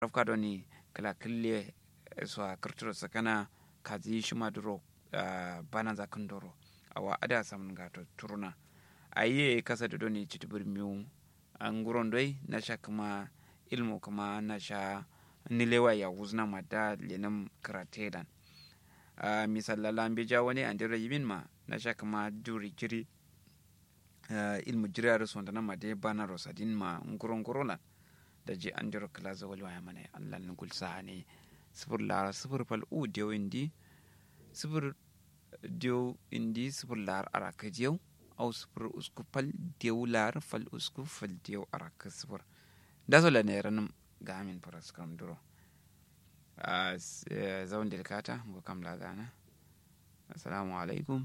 rafka doni kala kille so a kirtiro sakana kazi shuma duro bana za kandoro awa ada samun gato turuna aye kasa da doni citibir miyu an guron doi na sha kuma ilmu kuma na sha nilewa ya wuzna ma da lenin karatedan uh, misalala an bija wani an dira yimin ma na sha kuma duri jiri uh, ilmu jiri a rasu wanda na ma dai bana rosadin ma nguron gurona da ji an dira kala za wali waya mana allah ni gulsa ne sifir lara sifir fal u diyo indi sifir diyo indi sifir lar araka diyo au sifir usku fal diyo lar fal usku fal diyo araka sifir da so la ne ranum ga amin paras kam duro a zaun delikata ngo kam la gana assalamu alaikum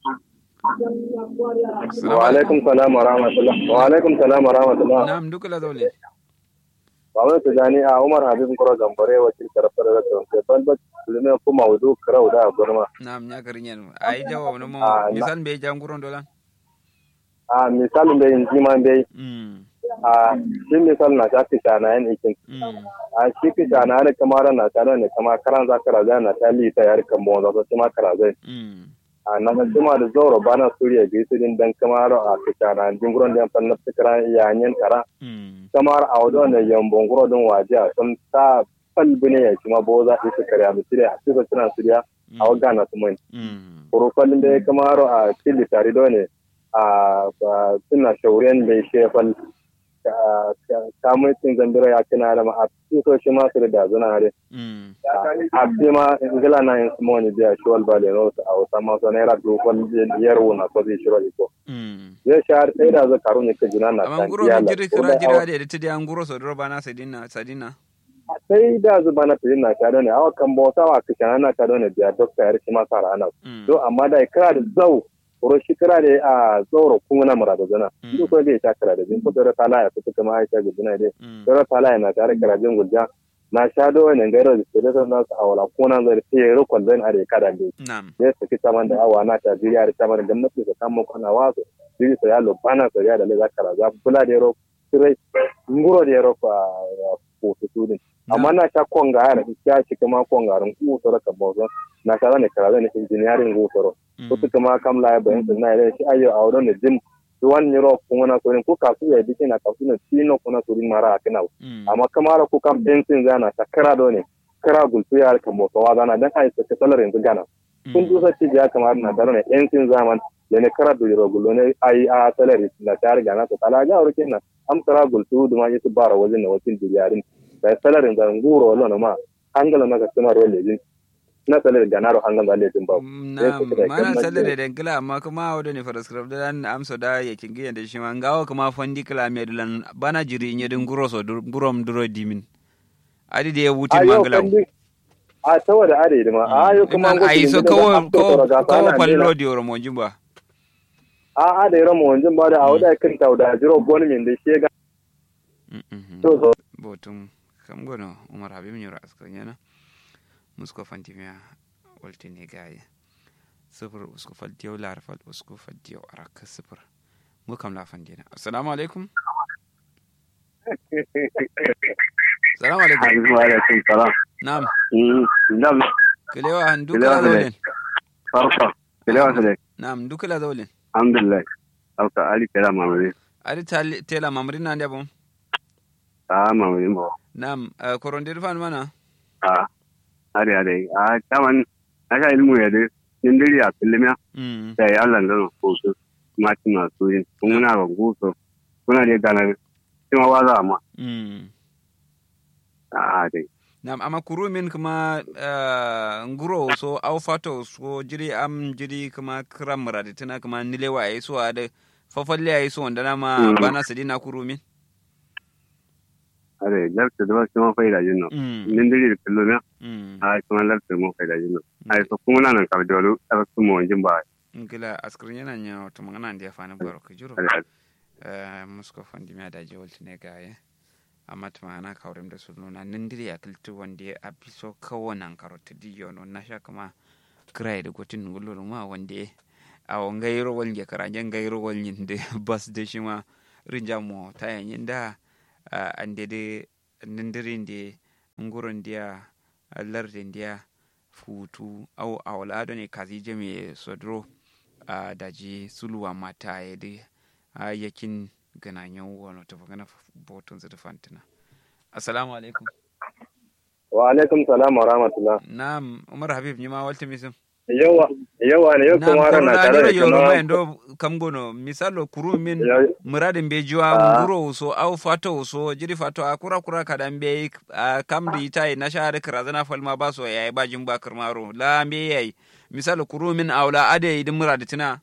wa alaikum salam wa rahmatullah wa alaikum salam wa rahmatullah na'am duka la zaule Baban su gani a Umar Habib Kuro Gambare wakil karfar da tsohon ban ba lume kuma wudu karau da gurma. na'am nya karin yan ai jawa wani mo Ah, na- misal be janguron dolan A misalin da yin jima dai mm a shi misal na ta fi shana yan ikin. mm A shi fi shana ne kamar na ta ne kama karan za ka raza na ta lita yar kan mo za su ma karazai. mm A na san jima da zauro bana suriya bi su din dan kamar a fi shana jinguron da yan fanna fikira yayin kara. mm kamar a wadon da yambon guro din waje a sun ta falbi ne ya kuma bo za su karya misiri a cikin suna suriya a waga na su mai mm kurufalin da ya kamar a cikin tare da ne a ba- suna shauren da ya shefal kamun cin zambira ya kina da ma a cikin shi masu da dazuna ne mm a bi ma ingila na yin simoni biya shi wal bale no a wata masu naira dukkan yaro na ko zai shiro iko mm ya shahar sai da zai karu ne ka jina na amma nguro iyala. no jiri Ko kira da awa- jira da ta da nguro so dro bana sadina sadina sai da zuba na fiye na ta ne awa kan bauta wa kishan na ta ne biya dokta ya rishi masa rana mm do amma da kira da zau ro shi kira da a zauro kuma na mura da zana Mm. duk wanda ya ta kira da jin ko da tala ya fita kuma aisha ga jina dai mm da tala ya na tare kira jin gudja na sha do ne gairo da ke da san nasu awala ko nan zai sai ro kon zan are kada ne na'am ya saki saman da awa na ta jiriya da saman gwamnati da samu kana wasu jiri sa ya lo bana sa ya da le zakara za kula da ro sirai nguro da ro fa ko su din amma na sha konga ya ya ci kuma konga ran ku to raka bozo na sha ne kara ne engineering ku to mm ko kuma kam la ba yin na ile shi ayo a wurin da jin duwan niro kuma na sorin ko kasu ya dike na kasu na tino kuna sorin mara a kana mm amma kamar ko kam bensin zana ta kara do ne kara gultu ya ka mo wa zana dan ai ta salar yanzu gana kun dusa ci ya kamar na daro ne bensin zaman da ne kara do ro gulo ne ai a salar na ta riga na ta tala ga wurin na am kara gultu duma yi bara wajen na wajen diyarin da salar yanzu nguro lo na ma hangala na ka tuma ro lejin na salar ganaro hangala lejin ba na suka da mana gwamnati. sallar da ngila amma kuma wadda ne faraskrab da dan amsa da ya kingi da shi man gawo kuma fondi kala me dulan bana jiri nye din guro so dur- gurom duro dimin adi da ya wuti a yau mangala kan duk a saboda are da ma a yau kuma an ai so kawo kawo kawo fallo di oro mo jimba a a da yaran mu wanjin ba da a wada kan ta da jiro boni min da shi ga to so botum kam gono umar habib nyura askar nyana musko fantimia walti ne gaye sifir usko fal diyo lar fal usko fal diyo araka sifir mu kam la fandina assalamu alaikum assalamu alaikum wa alaikum salam na'am dam kelewa han duka Kelewa la Sule. zawlen farfa kilewa sule na'am duka la zawlen alhamdulillah auka ali kela mamari ari tali- tela mamri na ndabo a mamari mo na'am uh, korondir fan mana a are are a kaman aka ilmu ya de nindiri a filmiya mm da ya Allah da ko su ma ti ma su yin kun muna ga guso kuna da gana kuma wa za ma mm a dai Nam ama kuru min kuma uh, nguro so au fato so jiri am jiri kuma kram muradi tana kuma nilewa ai so ade fafalle ai so wanda ma Mm. bana sadina kuru min are lafta da wasu ma faida jin no mm nindiri da filmiya mm a kuma lafta mo faida jin no ai so kuma nan ka dole a su mo jin ba ngila askrin yana nya to mangana ndiya fana baro ka juro are uh, musko fandi mi ada je wolti ne gaye amma tuma ana kawrem da sunu na nindiri ya kiltu wanda a biso kawonan karoti diyo no na sha kuma krai da gotin ngululu ma wanda a ngairo wal nge karanje ngairo wal nyinde bas de shima rinja mo ta yanyin da uh, ande de nindiri ndi nguron dia lardin dia futu au awla do ne kazi jami sodro a daji suluwa mata ya di a yakin gananyan wono to gana botun zu fantina assalamu alaikum wa alaikum salam wa rahmatullah na'am umar habib nyima walti misum yawa yawa ne yau kuma ran na tare da yoro kuma mai ndo kam gono misalo kuru min Ya- muradin be jiwa Ah. nguro so au fato so jiri fato a kura kura kadan be a kam di tai na shahada kirazana falma ba so yayi ba jin ba kirmaro la be yayi misalo kuru min aula ade idin muradatina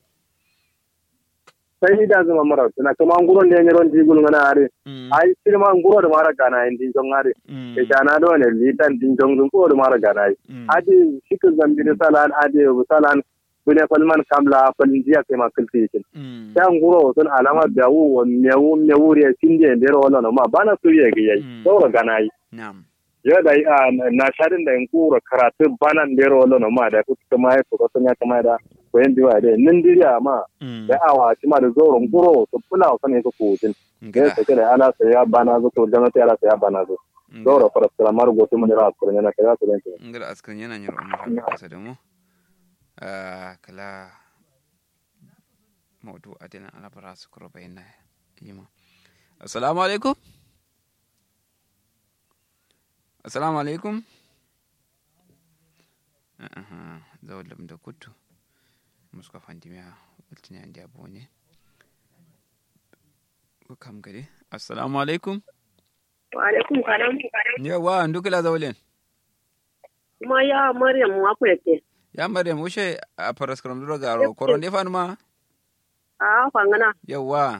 sai da zama mara tuna kuma nguron da yaron digul ngana are mm ai sirma nguro da mara gana indi jong are mm ke kana do ne litan din jong dun ko da mara gana ai mm adi shikil zambi da salan adi salan bune falman kamla falin jiya kai ma kulti yake mm ta nguro sun alama da wu wa mewu mewu re tinde da ro wala no ma bana su ye ga yayi Mm. saura gana ai na'am yo da a na sharin da nguro karatu banan da ro wala no ma da ku kuma ai ko sun ya kama da ko yan diwa da nin diriya ma mm da awa ci ma da zoro nguro to kula wa ne ko ko tin da ngila ta kira ala sai ya bana zo to jama'a ala sai ya bana zo zoro fara sala mar go to mun ra ko ne na kira ko ne ngila askan yana nyar umar habib kasa da mu Ah, kala maudu adina ala bara su kuro bayna yima assalamu alaikum assalamu alaikum aha zawlam da kuttu muska fandimiya waltini andi abone ko kam gade assalamu alaikum Wa alaikum salam. yawa ndukila zawlen Kuma ya Maryam wako yake. ya maryam ushe a paraskram duro garo koronde fanuma A fangana. yawa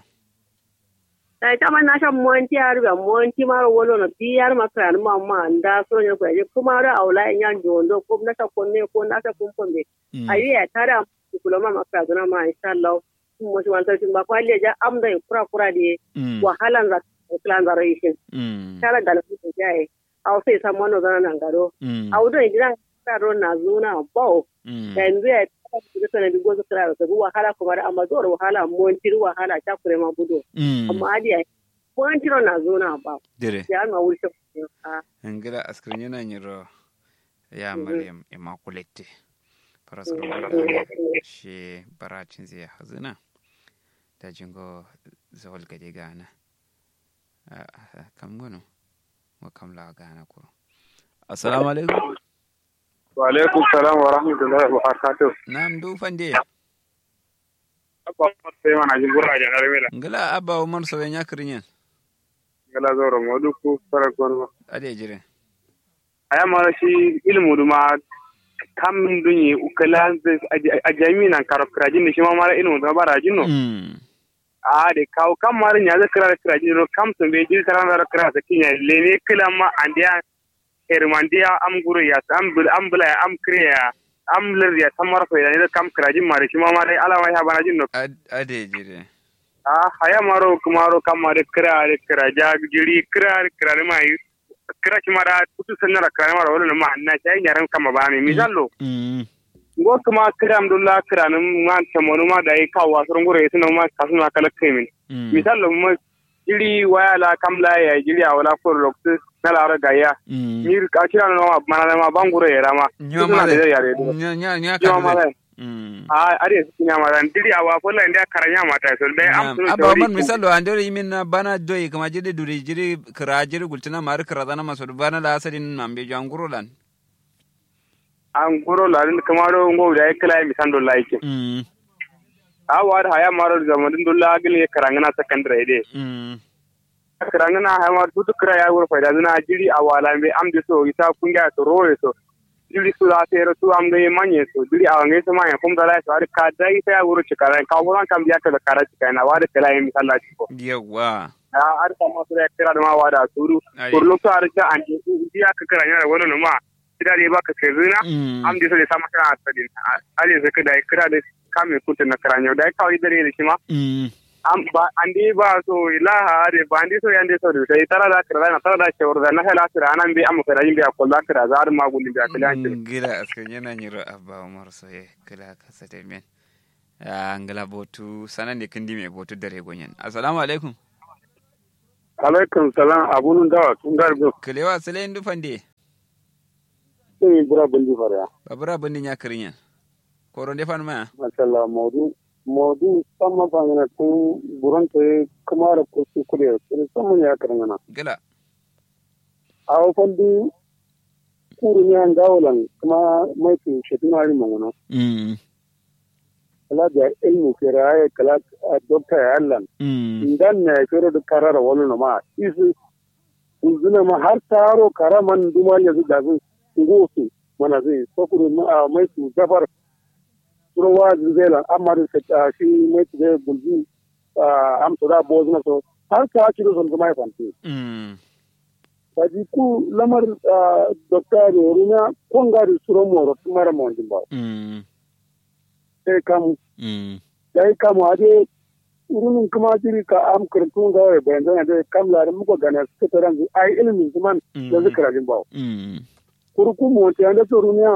Da ita man na shan monti ya ruga monti maro wolo no biyar makran ma ma nda so ne ko je kuma ra aula in yan jondo ko na ta konne ko na ta kumpombe. Mm. Ayi ya tara kulo ma makra gona ma insha Allah. Kuma shi wanta shi ba kwalle ja amda kura kura de Mm. wahalan za plan za rishin. Mm. Tara da lafi da jaye. Au sai sa mono zana nan garo. Mm. Au do idan ka ro na zuna bau. Mm. da yanzu ya da sana bi gozo kira da sabu wahala kuma da amma zuwa wahala montir wahala ta kure ma budo Mm. amma adi ya montiro na zo na ba dire ya ma wuce a ngila askrin yana nyiro ya Mhm. maryam immaculate paraskram she baracin zai hazina da jingo zawal gade gana Ah, ah, kam gono mo kam la gana ko assalamu alaikum wa alaikum salam wa rahmatullahi wa barakatuh nam du fande abba sai mana jin gura ja na mela ngila abba umar so nya krinyen ngala zoro modu ku fara gorgo ade jire aya mara shi ilmu duma kam min dunyi ukala a jami nan karo krajin shi ma mara ilmu duma bara jinno Mm. a de kaw kam mara nya za kra krajin no kam to be jil karan da kra sa kinya lene kila ma andia hermandia am guru ya am bul am bula ya am kriya am lir ya tamar fa ne kam krajin mara shi ma mara ala ma ya bana jinno Ad- ade jire a haya maro kumaro kamare kira re kira jag jiri kira re kira re mai kira ci mara kutu sanna kira mara wala ma na sai nyaran kama ba mi misallo Mm. ngo kuma kira amdullah kira nan ma tamonu ma dai kawa surun gure suna ma kasu na kala kemin Mm. misallo ma jiri waya la kamla ya jiri a wala ko loktu na la ra gaya Mm. ni ka kira no ma mana ma bangure ya rama Nyoma Suna da de. yare Nya nya nya Nyoma ka mala. de. Mm. a are su nya mara diri a wa fola inda karanya mata so dai am Naam. sunu Aba man misalo andoro yimin na bana doyi kama jiri duri jiri kira jiri gultina mari kira dana maso bana la asadin nambe janguro lan. an goro larin kamaro ngo da ya kala mi sando like Mm. a war haya maro zamanin dulla gil ya karangana secondary de Mm. karangana haya mar tutu kira ya wur faida zina jiri a wala be am de so isa kunga to roye so jiri su da tere su am de manye so jiri a ngai sama ya kum da la so ar ka dai ta ya wur chikara ka wuran kam ya ka da kara chikara na wada kala mi salla chiko Yawa. a ar ka ma su da kira da ma wada suru Ai. kurlu to ar ta an ji ya ka kira ya wala no ma kira de ba ka sezina Mm. am de so de sama kira asadin ali zaka da kira da kame kuta na karanyo da kawai dare da shi ma Mm. am ba andi ba so ilaha are ba andi so yande so da tara da kira na tara da shawar da na hala kira anan bi am kira yin bi akol da kira za ma gulli bi akol an kira Ngila askan yana nyiro abba umar soye kila kasa da men. Ah, ngila botu sanan ne kindi me botu dare gonyen. Assalamu alaikum. alaikum salam abunun dawa tun garbe kalewa sale ndu fande sai bura bundi fara babura bindin ya kirin koron de fan ma mashallah maudu maudu sama bangana tun buran ta kuma da kusu kure kure sama ya karangana gila a wafandi kuru ne an gawalan kuma mai tu shetu hari mangana mm kala da ilmu kira ya kala dokta ya allan mm ndan ne kero da karara wani na ma isi uzuna ma har taro karaman duma ya zuga zai ngosu mana zai sokuru ma mai tu gabar turawa zela amma da ta shi mai tu zai bulbi am to da bozu na so har ta ci da son kuma ya fanti mm kaji ku lamar dokta ne runa kongari suro moro tumara mo ndimba mm sai kamu mm yayi kamu ade urunin kuma jiri ka am kirtun ga wai bayan zan da kam la muko gana suka taran ai ilimin zaman da zikra din bawo mm kurku mo ta da turunya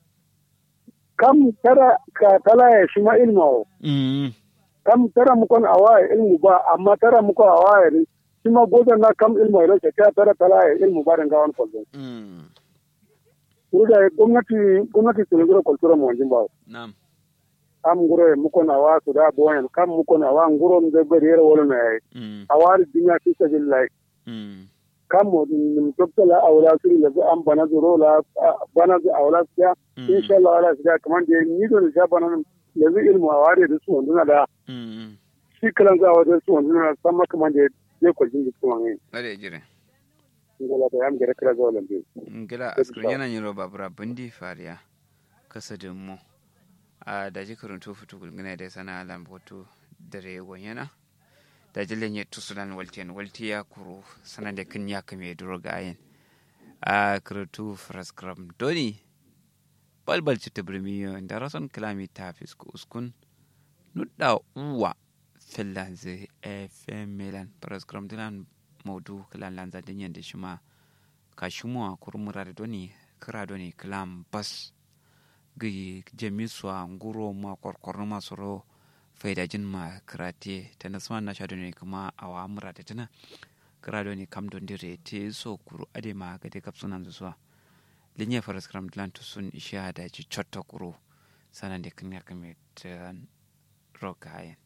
kam tara ka tala ya shi ma ilmo mm kam tara muko awa ilmu ba amma tara muko awa ya shi ma godan na kam ilmo ya ta tara tala ya ilmu ba dan gawan kwallo mm kuruda gwamnati gwamnati tun kultura mo jin bawo nam kam nguro muko na wa su da boyan kam muko na wa nguro mde beriere wala na ai mm awari dinya fi sabilillah mm kam mo nim toptala awla suri la am bana zuro la bana zu awla siya insha Allah ala siya kaman de ni do ja bana le zu ilmu awari da su wanduna da mm shi kalan za wajen su wanduna sama kaman de je ko jingi kuma ne ade jire ngala da am gere kira zo lambe ngila askrin yana yin roba bura bindi fariya kasa da mu a da ji karuntu fitu gulgina da sana lambotu dare gonyana da jilen ya tusulan waltiyan walti ya kuru sanan da kin ya kame duro ga ayin a karatu fraskram doni balbal ci tabrimiyo da rason kilami ta fisku uskun nudda uwa finlands fm milan fraskram dilan maudu kilan lanza dinyan da shi ma kashimuwa kurmura da doni kira doni kilan bas gi jamiswa nguro ma korkorno ma soro faida jin ma kirate ta nasma na sha doni kuma awa mura da tana kira doni kam don dire te so kuru ade ma ga de kapsunan zuwa linya faras kram dilan sun isha da ji chotta kuru sanan de kinya kame tan rokayen